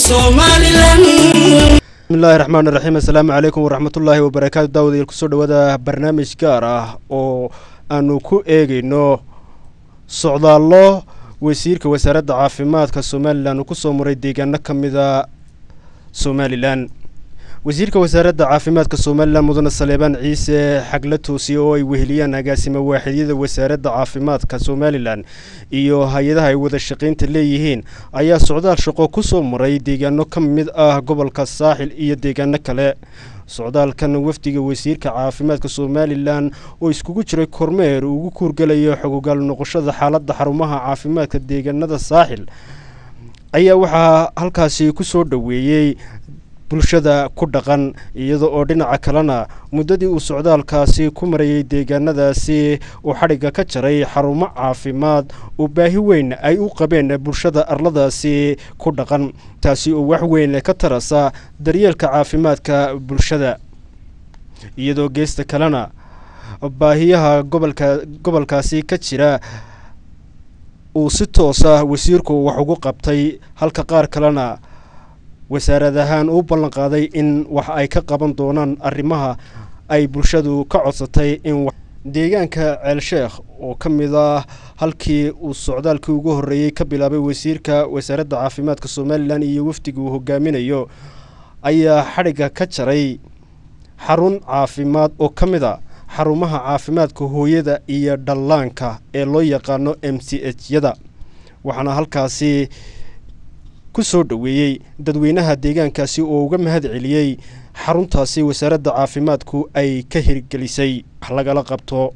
somalilan bismillahi raxmaan raxiim assalaamu calaykum waraxmatullaahi wabarakaatu daawadayaal kusoo dhawaada barnaamij gaar ah oo aanu ku eegeyno socdaallo wasiirka wasaaradda caafimaadka somalilan uu kusoo maray deegaano ka mida somalilan wasiirka wasaaradda caafimaadka somalilan mudane saleebaan ciise xagla toosiye oo ay weheliyaan agaasima waaxidyada wasaaradda caafimaadka somalilan iyo hay-adaha ay wada shaqaynta leeyihiin ayaa socdaal shaqo kusoo maray deegaano ka mid ah gobolka saaxil iyo deegaano kale socdaalkan wafdiga wasiirka caafimaadka somalilan oo iskugu jiray kormeer ugu kuurgalayo xogogaal noqoshada xaaladda xarumaha caafimaadka deegaanada saaxil ayaa waxaa halkaasi kusoo dhoweeyey bulshada ku dhaqan iyada oo dhinaca kalena muddadii uu socdaalkaasi ku marayay deegaanadaasi uu xadhigga ka jaray xarumo caafimaad oo baahi weyn ay u qabeen bulshada arladaasi ku dhaqan taasi oo wax weyn ka tarasa daryeelka caafimaadka bulshada iyadoo geesta kalena baahiyaha gobolka gobolkaasi ka jira uu si toosa wasiirku wax ugu qabtay halka qaar kalena wasaarad ahaan uu ballan qaaday in wax ay ka qaban doonaan arrimaha ay bulshadu ka codsatay in deegaanka ceelsheekh oo ka mid ah halkii uu socdaalkii ugu horreeyey ka bilaabay wasiirka wasaaradda caafimaadka somalilan iyo wafdiga uu hogaaminayo ayaa xadhigga ka jaray xarun caafimaad oo ka mid a xarumaha caafimaadka hooyada iyo dhallaanka ee loo yaqaano m c h yada waxaana halkaasi kusoo dhoweeyey dadweynaha deegaankaasi oo uga mahad celiyey xaruntaasi wasaaradda caafimaadku ay ka hirgelisay wax lagala qabto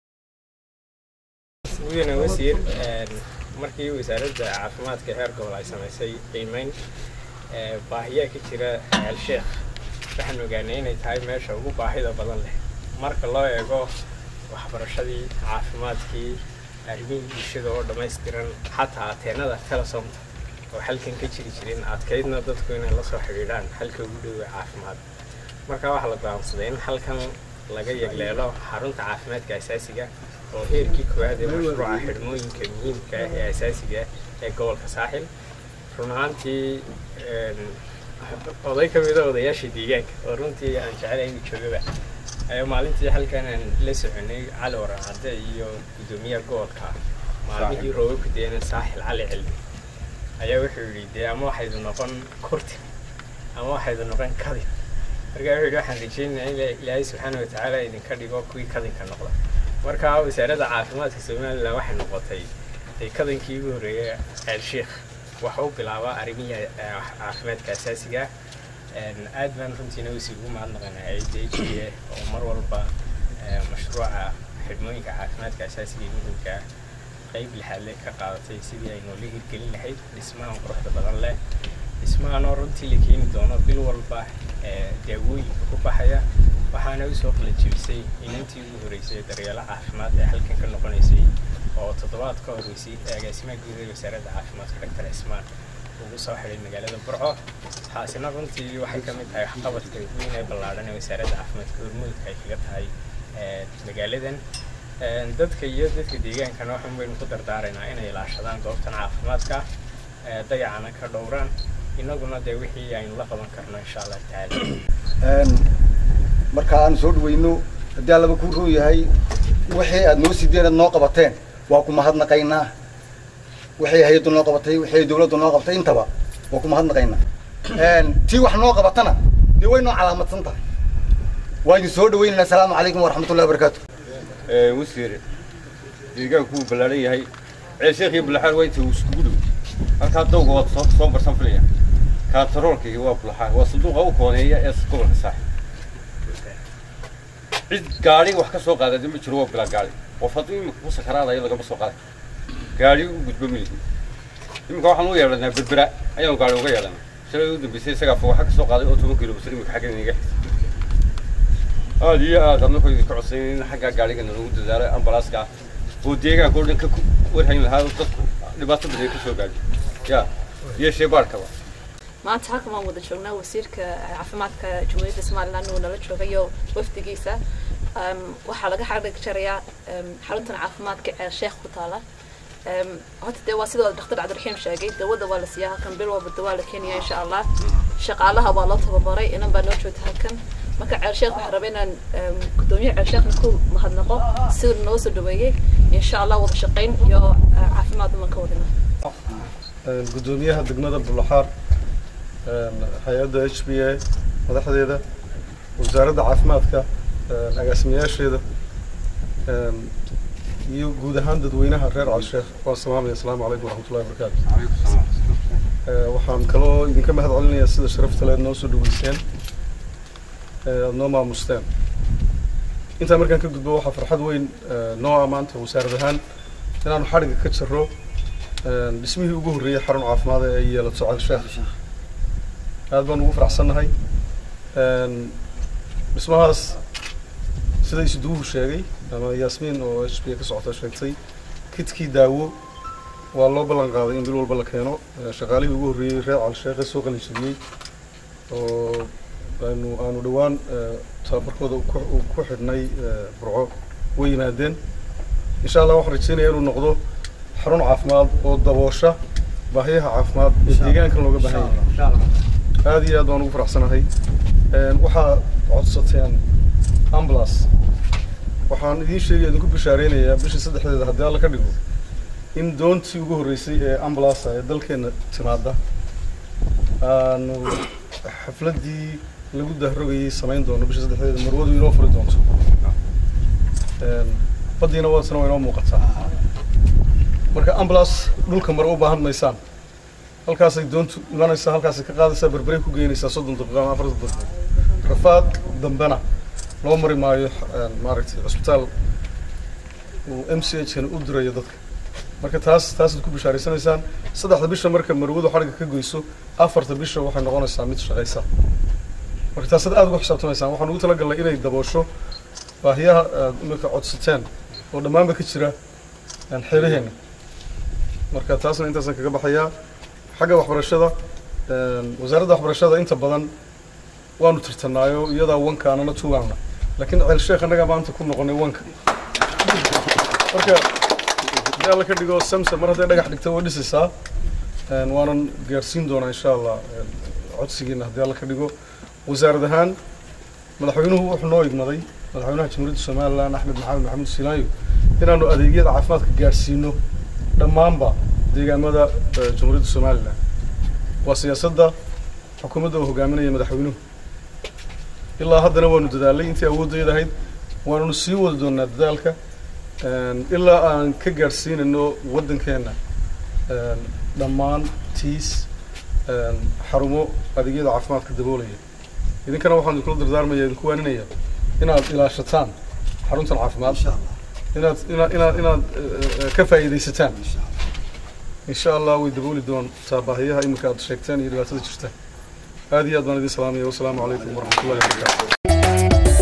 mudane wasiir markii wasaaradda caafimaadka heer gobol ay samaysay qiimeyn baahiyaa ka jira ceelsheekh waxaan ogaanay inay tahay meesha ugu baahida badan leh marka loo eego waxbarashadii caafimaadkii arrimihii bulshada oo dhammaystiran xataa ateenada telesomta oo halkan ka jiri jirin adkaydna dadku inay la soo xidhiidhaan halka ugu dhowe caafimaad marka waxaa la go'aansaday in halkan laga yegleelo xarunta caafimaadka asaasiga oo heerkii koowaad ee mashruuca xidhmooyinka muhiimka ah ee asaasiga ee gobolka saaxil run ahaantii oday ka mida odayaashii deegaanka oo runtii aan jecelahay inuu joogaba ayaa maalintii halkan aan la soconay cali waran cadde iyo guddoomiyaha gobolka maalmihii roobabka deena saaxil cali cilmi ayaa wuxuu yidhi dee ama waxaydu noqon kurti ama waxaydu noqon kadin markaa wuxuu yidhi waxaan rajaynayaa in ilaahay subxaana watacaala idinka dhigo kuwii kadinka noqda marka wasaaradda caafimaadka somalilan waxay noqotay dee kadankii ugu horreeyay ceelsheekh waxa u bilaabaa arrimihii caafimaadka asaasiga aad baan runtiina usii ugu mahadnaqanaa d h a oo mar walba mashruuca xidhmooyinka caafimaadka asaasiga ee muhimka ah qayb lixaadle ka qaadatay sidii ay noola hirgelin lahayd dhismahan quruxda badan leh dhismahanoo runtii la keeni doono bil walba daawooyinka ku baxaya waxaana usoo qala jebisay inantii ugu horreysay daryeelo caafimaad ee halkan ka noqonaysay oo toddobaad ka horreysay agaasimaha guud ee wasaaradda caafimaadka doctor cismaan ugu soo xidhay magaalada burco taasina runtii waxay ka mid tahay waxqabadka weyn ee ballaadhan ee wasaaradda caafimaadka hormuudka ay kaga tahay magaaladan dadka iyo dadka deegaankana waxaan baynu ku dardaaraynaa inay ilaashadaan goobtan caafimaadka dayacana ka dhowraan innaguna dee wixii aynu la qaban karno insha allah tacaala marka aan soo dhaweyno haddii allaba kuu roon yahay wixii aad noo sideen aad noo qabateen waa ku mahadnaqaynaa waxay hay-addu noo qabatay waxay dawladdu noo qabatay intaba waa ku mahadnaqaynaa tii wax noo qabatana dee way noo calaamadsan tahay waa idin soo dhaweynaynaa asalaamu calaykum waraxmatullahi wabarakaatu wasiir deegaanku wuu ballaaran yahay ceelsheekh iyo bulaxaar waa inta iskugu dhow halkaa dawga waad soo soo barsan filaya kaataroolka iyo waa bulaxaar waa sanduuqa u kooneeya ee gobolka saaxib cid gaari wax ka soo qaadada ma jiro waa bilaa gaari qof hadduu iminka ku sakaraadayo lagama soo qaaday gaari u gudbo miligi iminka waxaan u yeedhanaa berbera ayaanu gaari uga yeedhanaa shalay u dambeysay isagaa waxa ka soo qaaday oo toban kilomitir iminka xaggan inaga xisa aada iyo aad adna ku idinka codsayn in xaggaa gaarigana lagu dadaalo ambalaaska oo deegaanka oo dhan ka warhayn lahaa oo dadku dhibaato badan ka soo gaadho ya iyo sheebaarkaba maanta halkan waan wada joognaa wasiirka caafimaadka jamhuuriyadda somaliland uu nala joogayo wafdigiisa waxaa laga xadhig jarayaa xaruntan caafimaadka ee sheekh ku taala Em, horta dee waa sidoo dhakhtar cabdiraxiim sheegay dawada waa la siiyaa halkan bil walba dawaa la keenaya insha allah shaqaalaha waa loo tababaray inan baa noo joogta halkan marka ceelsheekh waxaan rabaa inaan em, gudoomiye ceelsheekhna ku mahadnaqo siduu noo soo dhaweeyey insha allah wada shaqayn iyo eh, caafimaad uman ka wadina gudoomiyaha degmada bulaxaar hay-adda h b a madaxdeeda wasaaradda caafimaadka agaasimayaasheeda iyo guud ahaan dadweynaha reer calsheekh waan salaamaya asalaamu calaykum waraxmatullahi wabarakaatu Eh, waxaan kaloo idinka mahad celinayaa sida sharafta leed noo soo dhaweyseen eh, aad noo maamusteen intaa markaan ka gudbo waxaa farxad weyn eh, noo ah maanta wasaarad ahaan inaanu xadhigga ka jarro eh, dhismihii ugu horreeyey xarun caafimaad ee ay yeelato calsheekh aad baan ugu faraxsannahay Een, dhismahaas sida isuduuhu sheegay ama yaasmiin oo h b ka socota sheegtay kidkii daawo waa loo ballan qaaday in bil walba la keeno Eh, shaqaalihii ugu horreeyey reer calsheekhe soo qalinjabiyey oo aanu aanu dhowaan eh, tababarkooda ku- u ku xidhnay eh, burco way yimaadeen insha allah waxaan rajeynayaa inuu noqdo xarun caafimaad oo daboosha baahiyaha caafimaad ee deegaankan looga baahan yahay aad iyo aad baan ugu faraxsanahay Een, waxaa codsateen ambulance waxaan idiin sheegaya idinku bishaareynaya bishii saddexdeeda haddii alla ka dhigo in doontii ugu horreysay ee ambulance ee dalkeena timaada aanu xafladdii lagu dahrogayay samayn doono bishii saddexdeeda marwadu inoo furi doonto Een, baddiina waasna waa inoo muuqataa marka ambulance dhulka mare u baahan maysaan halkaasay doontu imanaysaa halkaasay ka qaadaysaa berberay ku geynaysaa soddon daqiiqo ama afartan daqiiqo rafaad dambena loo mari maayo een, maaragtay cusbitaal uu m c h u dirayo dadka marka taas taasaad ku bishaaraysanaysaan saddexda bisha marka marwadu xadhigga ka goyso afarta bisha waxay noqonaysaa mid shaqaysa marka taasaad aad ugu xisaabtamaysaan waxaan ugu talagalnay inay daboosho baahiyaha aad imika codsateen oo dhammaanba ka jira een, xeelaheenna marka taasna intaasaan kaga baxayaa xagga waxbarashada een, wasaaradda waxbarashada inta badan waanu tirtanaayo iyadaa wanka anana tuwaana laakiin ceel sheekh annagaa maanta ku noqonay wanka marka haddii alla ka dhigo samsa mar hadday dhagax dhigta way dhisaysaa een, waanan gaarsiin doonaa insha allah een, codsigiina haddii alla ka dhigo wasaarad ahaan madaxweynuhu wuxuu noo igmaday madaxweynaha jamhuuriyadda somalilan axmed maxamed maxamuud silaayo inaanu adeegyada caafimaadka gaarsiino dhammaanba deegaamada eh, jamhuuriyadda somalilan waa siyaasadda xukuumadda uu hogaaminaya madaxweynuhu ilaa haddana waanu dadaalay intii awooddeeda ahayd waananu sii wadi doonaa dadaalka een, ilaa aan ka gaadhsiinayno waddankeenna een, dhammaan tiis een, xarumo adeegyada caafimaadka daboolaya idinkana waxaan idinkula dardaarmaya idinku waaninaya inaad ilaashataan xaruntan caafimaad inaad inaad inaad inaad eh, eh, ka faa'iidaysataan insha allah way dabooli doontaa baahiyaha iminka aad sheegteen iyo dhibaatada jirta aad iyo aad baan idin salaamaya wasalaamu calaykum waraxmatullahi wabarakaatu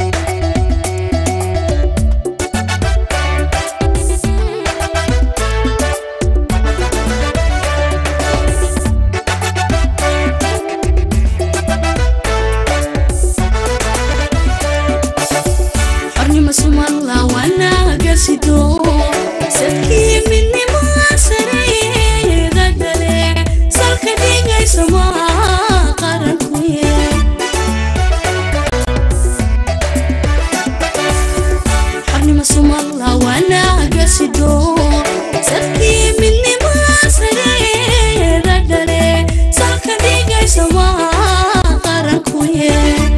xornimo sumanla wanaagasido sadkii midnimo sareeda gale salka dhigaysa maa qarankuye xornimo sumanla wanaagasido sadkii midnimo sareeda gale salka dhigaysa maa qarankuye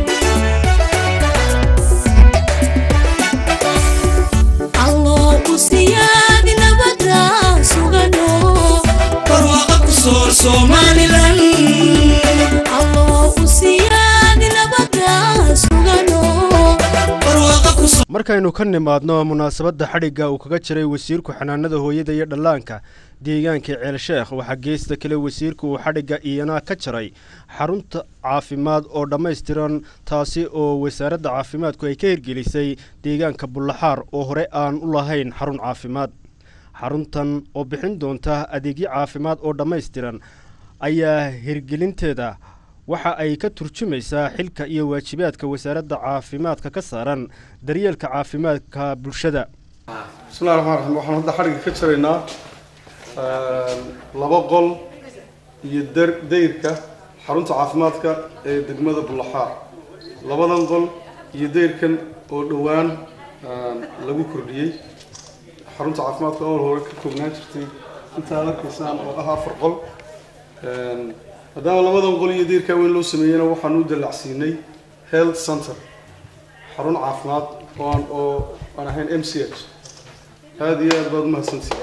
alloo u siyaadi nabada sugano barwaaqo ku soor somalilan alloo u siyaadi nabada sugano barwaaqo ku soor markaynu ka nimaadno munaasabadda xadhigga uu kaga jiray wasiirku xanaanada hooyada iyo dhallaanka deegaanka ceelsheekh waxaa geesta kale wasiirku uu xadhigga iyana ka jaray xarunta caafimaad oo dhammaystiran taasi oo wasaaradda caafimaadku ay ka hirgelisay deegaanka bullaxaar oo hore aan u lahayn xarun caafimaad xaruntan oo bixin doonta adeegyo caafimaad oo dhammaystiran ayaa hirgelinteeda waxa ay ka turjumaysaa xilka iyo waajibaadka wasaaradda caafimaadka ka saaran daryeelka caafimaadka bulshada bismillahi raxmaan raxiim waxaan hadda xadhigga ka jaraynaa laba qol iyo dar dayrka xarunta caafimaadka ee degmada bullaxaar labadan qol iyo dayrkan oo dhowaan lagu kordhiyey xarunta caafimaadka oo hore ka koobnaan jirtay intaa arkaysaan oo ah afar qol maadaama labadan qol iyo dayrkaa weyn loo sameeyeyna waxaan u dallacsiinay health center xarun caafimaad oo aan oo aan ahayn m c h aada iyo aad baad umahadsantihin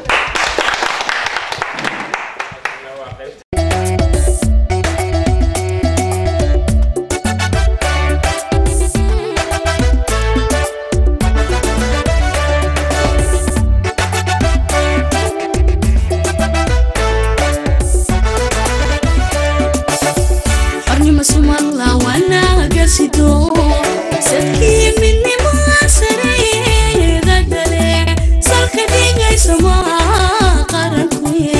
xornimo sumalla wanaaga sido sadkii midnimaa sareeda dhale salka dhigaysa maa qarankuye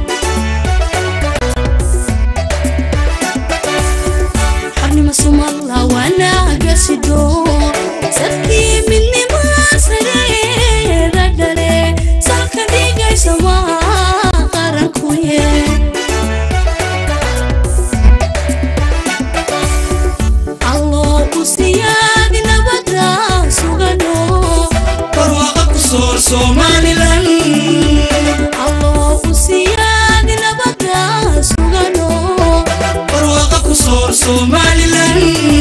xornimo sumalla wanaaga sido sadkii midnimaa sareeda dhale salka dhigaysa maa qarankuye alloo u siyaadi nabada sugano barwaaqa ku soor somalilan alloo u siyaadi nabada sugano barwaaqa ku soor somalilan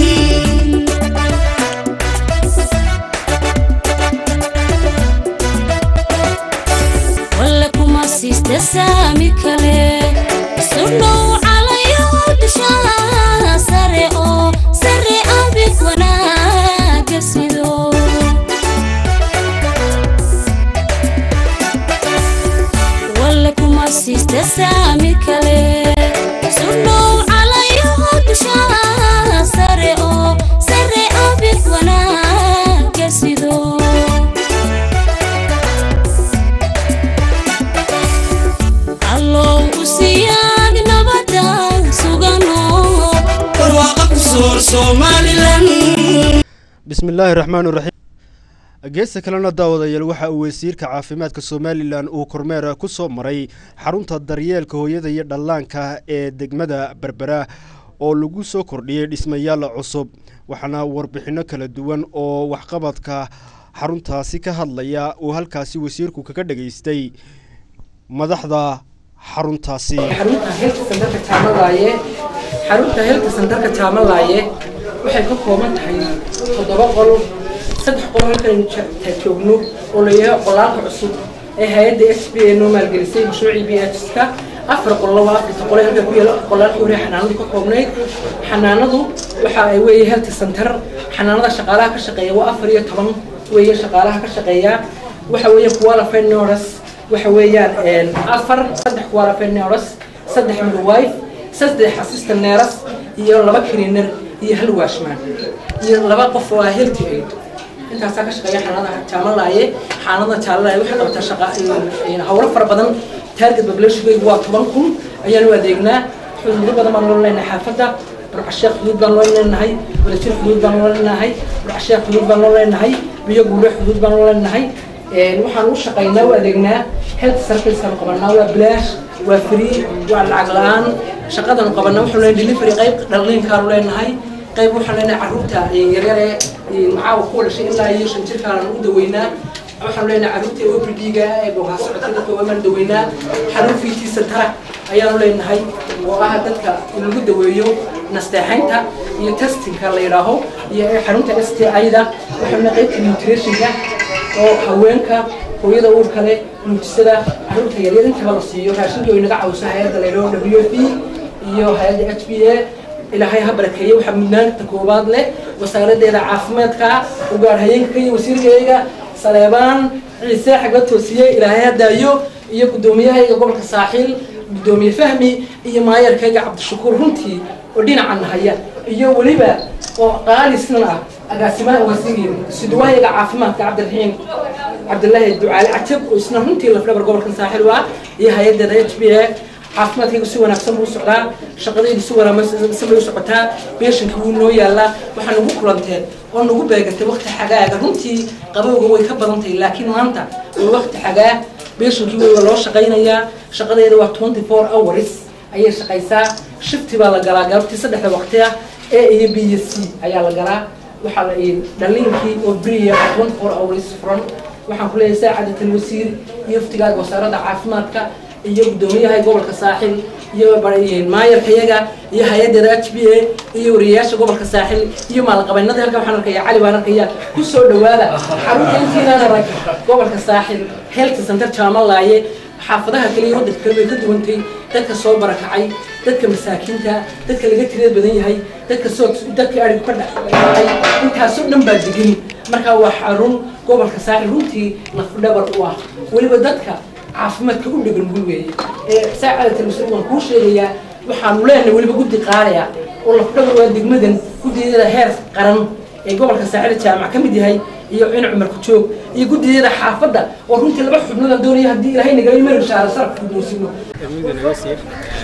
walla kuma siista saami kale sudhow calayo dhishaa sare oo sare abid wanaaga sido walla kuma siista saami kale sudhow calayo dhishaa sare oo sare abid wanaaga sido allow u siyaad nabada sugano barwaaqa ku soor somalilan bismi illaahi raxmaan raxiim geesta kalena daawadayaal waxa uu wasiirka caafimaadka somalilan uu kormeer ku soo maray xarunta daryeelka hooyada iyo dhallaanka ee degmada berbera oo lagu soo kordhiyey dhismayaal cusub waxaana warbixinno kala duwan oo waxqabadka xaruntaasi ka hadlaya uu halkaasi wasiirku kaga dhageystay madaxda xaruntaasi xarunta helka sandarka taamalaaye xarunta helka sandarka taamalaaye waxay ka kooban tahay toddoba qol saddex qol halkaynu ja- joogno oo layahay qolaalka cusub ee hay-adda s b a noo maalgelisay mashruucii b h ska afar qollo waa afarta qole halka ku yaala qolaalkii hore xanaanadu ka koobnayd xanaanadu waxa ay weeye health center xanaanada shaqaalaha ka shaqeeya waa afar iyo toban weeye shaqaalaha ka shaqeeya waxa weeye qualified nurse waxa weeyaan afar saddex qualified nurse saddex midwife saddex assistant nurse iyo laba cleaner iyo hal washman iyo laba qof oo ah health aid intaasaa ka shaqeeya xanaanada jaamalaaye xaanada jaalalaaye waxay qabataa shaqa hawlo fara badan target populationkaygu waa toban kun ayaanu adeegnaa xuduudo badan baan loo leenahay xaafadda burcasheekh xuduud baan loo leenahay wadajir xuduud baan loo leenahay burcasheekh xuduud baan loo leenahay biyo guure xuduud baan loo leenahay waxaan u shaqaynaa u adeegnaa health servicekan qabanaa waa bilaash waa free waa lacag la-aan shaqadanu qabanaa waxaanu leenahay delivery qayb dhalliinkaanu leenahay qayb waxaan leenahay carruurta yaryar ee macaawa ku dhashay ilaa iyo shan jirkaanu u daweynaa waxaanu leenahay carruurta o p d-ga ee boogaa socotada koobamaan daweynaa xarun ft centara ayaanu leenahay oo ah dadka in lagu daweeyo nasteexaynta iyo testingka la yidhaaho iyo xarunta s t i-da waxaanu leeyahay qaybta nutritionka oo haweenka hooyada uurka leh nuujisada carruurta yaryar intaba la siiyo raashinka way naga caawiso hay-adda la yidhaho w f iyo hay-adda h b a ilaahay ha barakeeye waxaa mudnaanta koowaad leh wasaaradeeda caafimaadka u gaar hayeenka iyo wasiirkayga saleebaan ciise xagla toosiye ilaahay ha daayo iyo guddoomiyahayga gobolka saaxiil guddoomiye fahmi iyo maayarkayga cabdishakuur runtii oo dhinacan haya iyo weliba oo qaalisnan ah agaasimaha wasiir suduwahayaga caafimaadka cabdiraxiim cabdilaahi ducaale cajab oo isna runtii lafdhabar gobolkan saaxiil waa iyo hay-adeeda h b a caafimaadkaygu si wanaagsan buu u socdaa shaqadaydu si wanaagsan bay u socotaa beeshanka wuu noo yaalaa waxaa nagu kulanteen oo nagu beegatay wakti xagaaga runtii qabowga way ka badan tahay laakiin maanta waa wakti xagaa beeshankii way loo shaqaynayaa shaqadeeda waa twenty four hours ayay shaqaysaa shifti baa la galaa galabtii saddexda waqti ah a iyo b iyo c ayaa la galaa waxaa la dhaliinkii oo beriya twenty four hours furan waxaan ku leeyahay saacadat alwasiir iyo iftigaaga wasaaradda caafimaadka iyo guddoomiyaha gobolka saaxil iyo maayarka iyaga iyo hay-adeeda h b a iyo wariyayaasha gobolka saaxil iyo maalqabeennada halka waxaan arkaya cali baan arkaya ku soo dhawaada xarunta intiinaan arag gobolka saaxil health center jaamalaaye xaafadaha kale iyo waddanka kale bay ka duwantay dadka soo barakacay dadka masaakiinta dadka laga tirada badan yahay dadka soo dadka arigu ka dhacay intaasoo dhan baa degan markaa waa xarun gobolka saaxil runtii lafdhabar u ah weliba dadka caafimaadka u dhegan gul weeye ee saacada telefishin waan kuu sheegayaa waxaanu leenahay weliba guddi qaadaya oo lafdhabar waa degmadan guddiyada heer qaran ee gobolka saaxil jaamac ka mid yahay iyo in cumar ku joog iyo guddiyada xaafadda oo runtii laba xubnood aan doonaya haddii ilaahay nagala mari shaara saraf guddoonsino mudane wasiir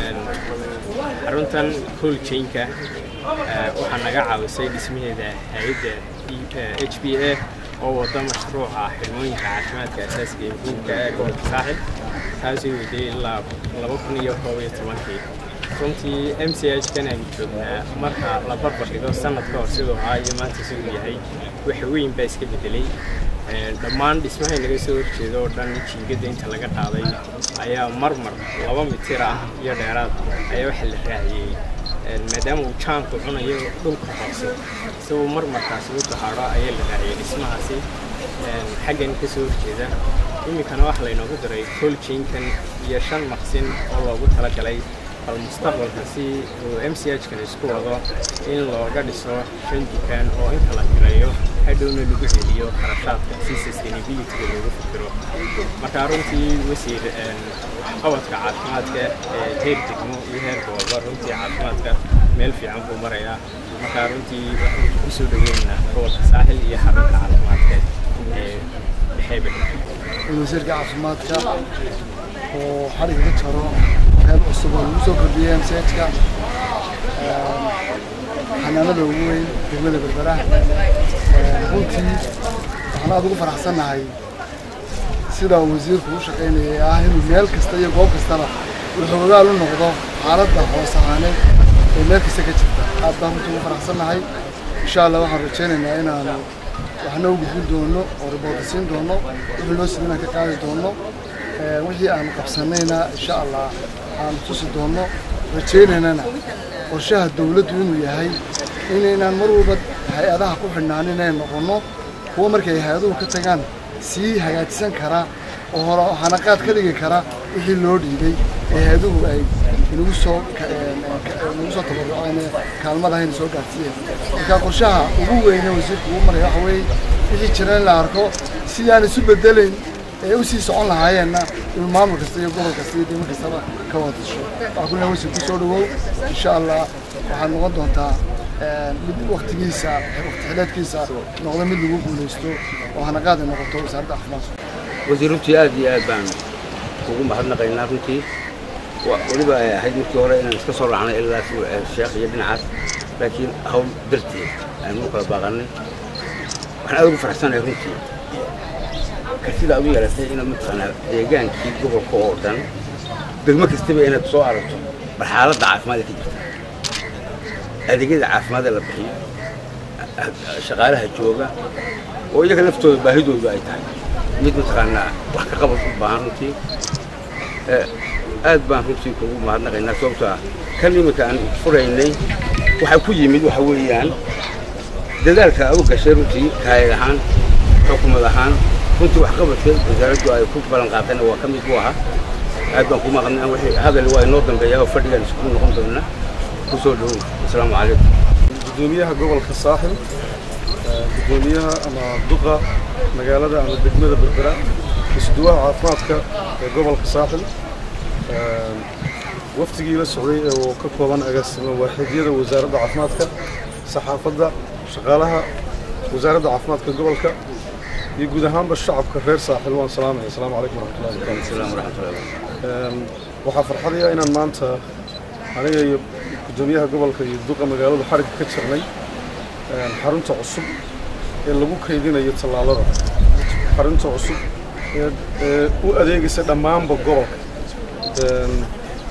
xaruntan hooljaynka waxaa naga caawisay dhismaheeda hay-adda h b a oo wada mashruuca xirmooyinka caafimaadka asaasiga ee muhiimka ee gobolka saaxil taasoo waday ilaa laba kun iyo koob iyo tobankii runtii m c h kan aynu joognaa marka la barbar dhigo sanad ka hor siduu ahaa iyo maanta siduu yahay wax weyn baa iska bedelay dhammaan dhismahay naga soo horjeeda oo dhan jiingada inta laga qaaday ayaa marmar laba mitir ah iyo dheeraad ayaa waxa la raaciyey maadaama uu jaanku cunayo dhulka hoose isagoo marmarkaasi u dahaadho ayaa la raaciyey dhismahaasi xaggan ka soo horjeeda iminkana waxa laynoogu diray koljiinkan iyo shan maqsin oo loogu talagalay bal mustaqbalka si uu m c h kan isku wado in looga dhiso shan dukaan oo inta la kireeyo hadhowna lagu celiyo kharashaadka si sustainabilityga loogu fikiro marka runtii wasiir waxqabadka caafimaadka ee heer degmo iyo heer gobolba runtii caafimaadka meel fiican buu marayaa marka runtii waxaan ku soo dhaweynaynaa gobolka saaxil iyo xarunta caafimaadka ee dhexeebe wasiirka caafimaadka oo xadhiga ka jaro qayb cusub oo lagu soo kordhiyey msajka xanaanada ugu weyn degmada berbera runtii waxaan aada ugu faraxsannahay sida uu wasiirku u shaqaynayay ah inuu meel kasta iyo goob kastaba uu xoogaal u noqdo xaaladda hoos ahaaneed ee meel kasta ka jirta aad baan runtii ugu faraxsannahay insha allah waxaan rajaynaynaa inaanu waxna u gudbin doono oo riboorta siin doono wixii loo sidin aan ka qaadi doono wixii aan qabsanayna insha allah aan tusi doono rajaynaynana qorshaha dawladdu inuu yahay inaynaan mar walba hay-adaha ku xidhnaanin inay noqonno kuwa markay hay-aduhu ka tagaan sii hagaajisan kara oo hore hanaqaad ka dhigi kara wixii loo dhiibay ee hay-aduhu ay inagu soo inagu soo tabaruceen kaalmadahayna soo gaarsiiyeen marka qorshaha ugu weyne wasiirku ugu maraya waxa weeye wixii jira in la arko sidaan isu bedelayn ee u sii socon lahaayeenna inuu maamul kasta iyo gobol kasta iyo degmo kastaba ka wada tasho waxaa ku leeyahay wasiir ku soo dhawow insha allah waxaad noqon doontaa mid waktigiisa wakti xileedkiisa noqdo mid lagu guulaysto oo hanaqaad ay noqoto wasaaradda caafimaadka wasiir runtii aad iyo aad baan ugu mahadnaqaynaa runtii weliba ay ahayd markii hore inaan iska soo raacnay ilaa sheekh iyo dhinacaas laakiin hawl darteed aynu u kala baaqannay waxaan aad ugu faraxsanahay runtii kartida aad u yeelatay inaad mataqaanaa deegaankii gobolka oo dhan degmo kastaba inaad soo aragto bal xaaladda caafimaad ee ka jirta adeegyada caafimaadee la bixiyo shaqaalaha jooga oo iyaga laftooda baahidoodu ay tahay mid mataqaanaa wax ka qabad u baahan runtii aad baan runtii kugu mahadnaqaynaa sababtoo ah kan iminka aan furaynay waxaa ku yimid waxa weeyaan dadaalka aad u gashay runtii kaayad ahaan xukumad ahaan runtii waxqabadka wasaaraddu ay ku ballan qaadayna waa ka mid buu ahaa aad baan ku maqnay wixii hadal waa inoo dambeeyaa oo fadhigaan isku noqon doonaa ku soo dhowow asalaamu calaykum gudoomiyaha gobolka saaxil gudoomiyaha ama duqa magaalada ama degmada berbera isduwaha caafimaadka ee gobolka saaxil waftigii la socday ee uu ka kooban agaasima waaxidyada wasaaradda caafimaadka saxaafadda shaqaalaha wasaaradda caafimaadka gobolka iyo guud ahaanba shacabka reer saaxil waan salaamaya asalaamu calaykum waraxmatullahi wabarakaatu waxaa farxadaya inaan maanta aniga iyo gudoomiyaha gobolka iyo duqa magaaladu xarigga ka jirnay xarunta cusub ee lagu kaydinayo tallaalada xarunta cusub ee u adeegaysa dhammaanba gobolka een,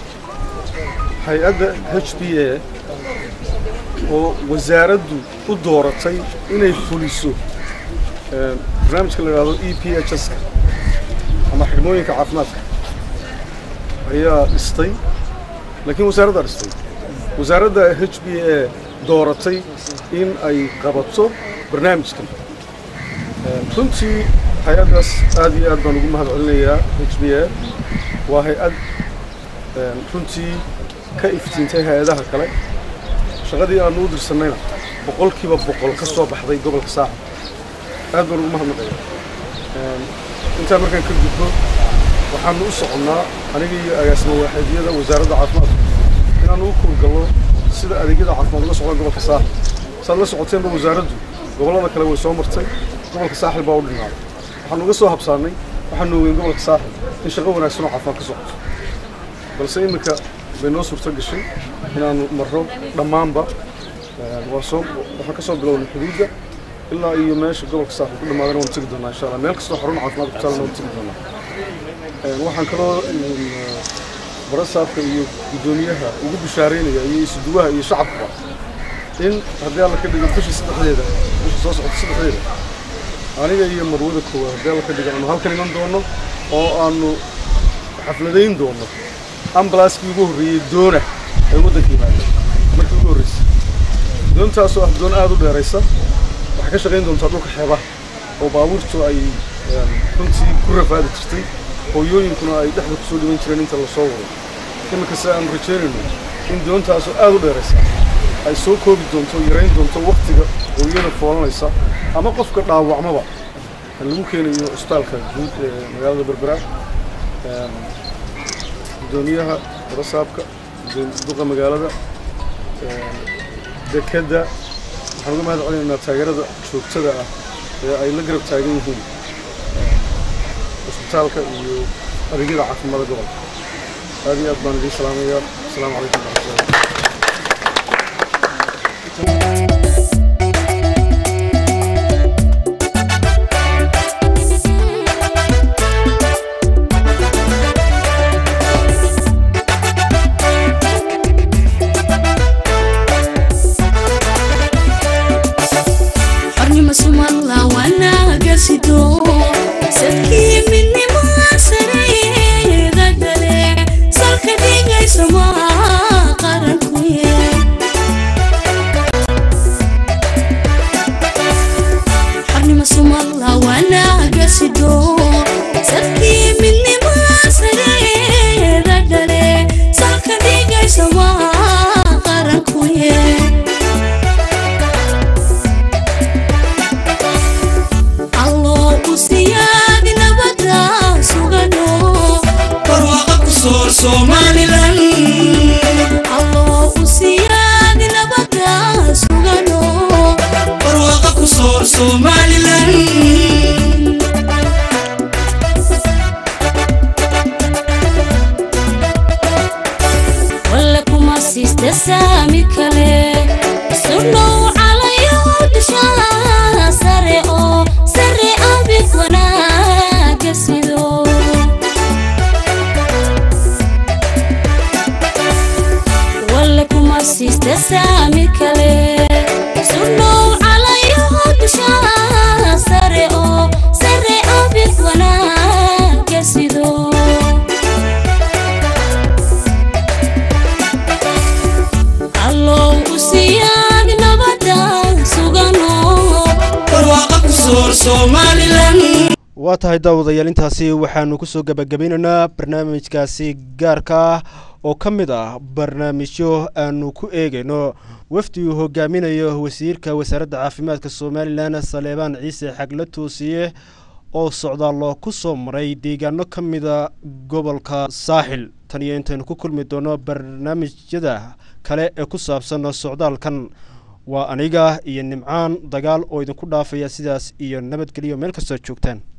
hay-adda h b a oo wasaaraddu u dooratay inay fuliso een, barnaamijka la yidhahdo e p h s ka ama xidhmooyinka caafimaadka ayaa dhistay laakiin wasaaraddaa dhistay wasaaradda h b a dooratay in ay qabato barnaamijkan Een, runtii hay-addaas aad iyo aad baan ugu mahad celinayaa h b a waa hay-ad een, runtii ka iftiintay hay-adaha kale shaqadii aanu u dirsanayna boqolkiiba boqol ka soo baxday gobolka saaxib aad baan ugu mahadnaqaya Een, intaa markaan ka gudbo waxaanu u soconnaa aniga iyo agaasimo waaxeedyada wasaaradda caafimaadka inaanu u kuurgalno sida adeegyada caafimaad uga socdaan gobolka saaxil saad la socoteenba wasaaraddu gobollada kale way soo martay gobolka saaxil baa u dhinaaday waxaanu uga soo habsaannay waxaanu ogeyn gobolka saaxil in shaqo wanaagsan oo caafimaad ka socoto balse iminka bay noo suurto gashay inaanu marro dhammaanba Een, waa soo waxaan ka soo bilownay xuduudda ilaa iyo meesha gobolka saaxil ku dhamaadana waan tegi doonaa insha allah meel kastoo xarun caafimaad ku taalana waan tegi doonaa Een, waxaan kaloo een, barasaabka iyo guddoomiyaha ugu bishaaraynaya iyo isuduwaha iyo shacabkuba in haddii alla ka dhigo bisha saddexdeeda bisha soo socota saddexdeeda aniga iyo marwada koowaad haddii alla ka dhigo aanu halkan iman doono oo aanu xafladayn doono ambalaaskii ugu horreeyey doona ay waddanka yimaadeen markii ugu horreysay doontaasoo ah doon aad u dheeraysa waxay ka shaqayn doontaa dhulka xeebaha oo baabuurtu ay een, runtii ku rafaadi jirtay hooyooyinkuna ay dhexda kusoo dhiban jireen inta la soo wado iminka se aanu rajaynayno in doontaasoo aad u dheeraysa ay soo koobi doonto yarayn doonto waktiga hooyada foolanaysa ama qofka dhaawacmaba lagu keenayo isbitaalka guud ee magaalada berbera Een, guddoomiyaha barasaabka guddoom- duqa magaalada een, dekedda waxaan uga mahad celinaynaa taageerada joogtada ah ee ay la garab taagan yihiin een, isbitaalka iyo adeegyada caafimaadka gobolka aad iyo aad baan idiin salaamayaa asalaamu calaykum waraxmatullahi xornimo sumalla wanaaga sido sadkii midnimo sareeda gale salka dhigaysa maa qarankuye xornimo sumalla wanaaga sido sadkii midnimo sareeda gale salka dhigaysa maa qarankuye alloo u siyaadi nabada sugano barwaaqa ku soor somalilan alloo u siyaadi nabada sugano barwaaqa ku soor somalilan walla kuma siista saami kale sudhow calayo dushaa sare oo sare abid wanaaga sido walla kuma siista saami kale sudhow calayo dushaa sare oo sare abid wanaaga sido allow u siyaadi nabada sugano barwaaqa ku soor somalilan waa tahay daawadayaal intaasi waxaanu kusoo gebagabaynaynaa barnaamijkaasi gaarka ah oo ka mid ah barnaamijyo aanu ku eegayno wafdi uu hogaaminayo wasiirka wasaaradda caafimaadka somalilan saleebaan ciise xagle toosiye oo socdaallo ku soo maray deegaano ka mida gobolka saaxil tan iyo intaynu ku kulmi doono barnaamijyada kale ee ku saabsan socdaalkan waa aniga iyo nimcaan dagaal oo idinku dhaafaya sidaas iyo nabadgelyo meel kastoo joogtaan